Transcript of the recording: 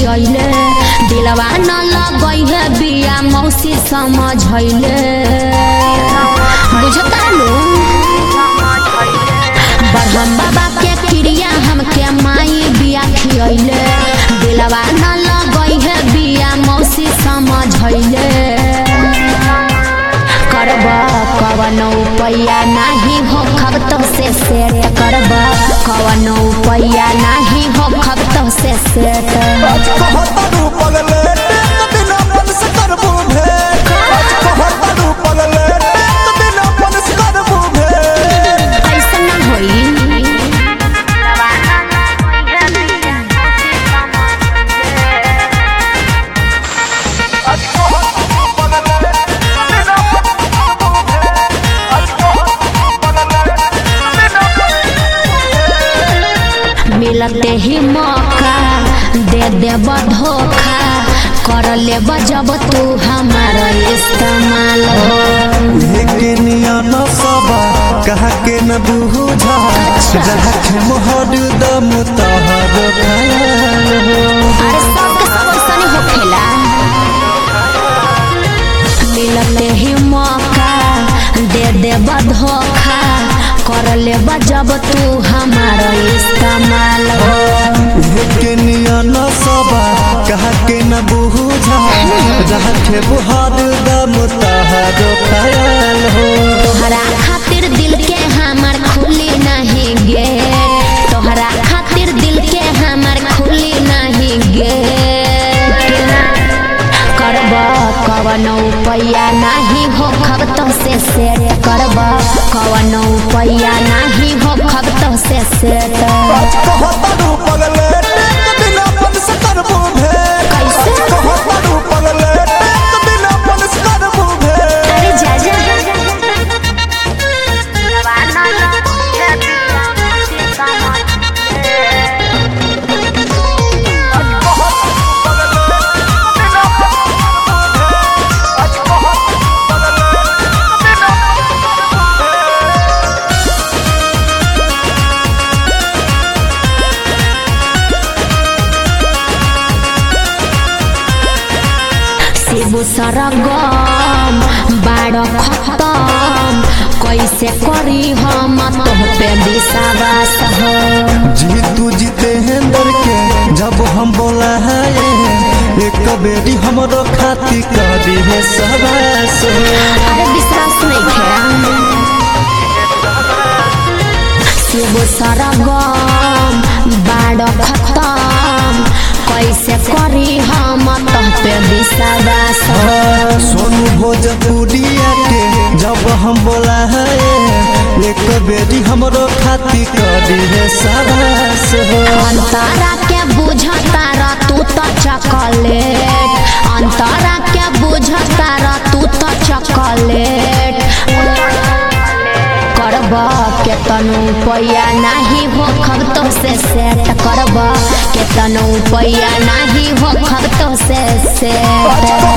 खियले दिलवा न लगई है बिया मौसी समझैले बुझता लो बरहम बाबा के क्रिया हमके माई बिया खियले दिलवा न लगई है बिया मौसी समझैले करब कवन उपाया नाही हो खब से सेट करब कवन उपाया नाही हो खब से सेट कहतरू पगले टेक बिना मन से करबू भेंट कहतरू पगले टेक बिना मन से करबू भेंट ऐसा ना होई मिलते ही मौका दे देब धोखा कर लेब जब तू हमारा इस्तेमाल हो के नियन सबा कहा के न बुझा जहाँ के मोहर दम तहर ख्याल हो अरे सबके सब ऐसा नहीं होखेला मिलते ही मौका दे देब धोखा कर लेब जब तू हमारा इस्तेमाल हो के नियन सबा कहा के न बुझा जहाँ के मोहर दम तहर ख्याल हो तोहरा खातिर दिल के हमार खुली नहीं गे तोहरा खातिर दिल के हमार खुली नहीं गे करब कवन उपाया नहीं हो खब तो से सेट करब कवन उपाया नहीं हो खब तो से सेट कहतरू पगले टेक बिना मन से करबू भेंट कैसे? कहतरू पगले टेक बिना मन से करबू भेंट अरे जा जा शिबू सरगम बाड़ खतम कैसे करी हम तोह पे विश्वास हो जीतू जितेंद्र के जब हम बोला है एक बेरी हमरो खाती करी है सवास अरे विश्वास नहीं खेड़ा शिबू सरगम बाड़ खतम कैसे करी हम तोह पे विश्वास हो सोनू भोजपुरिया के जब हम बोला है एक बेरी हमरो खाती करी है सवास अंतरा के बुझता र तू तो चॉकलेट अंतरा के बुझता र तू तो चॉकलेट करब केतनो पैया नाही हो खब तो से सेट करब केतनो पैया नाही हो खब तो से सेट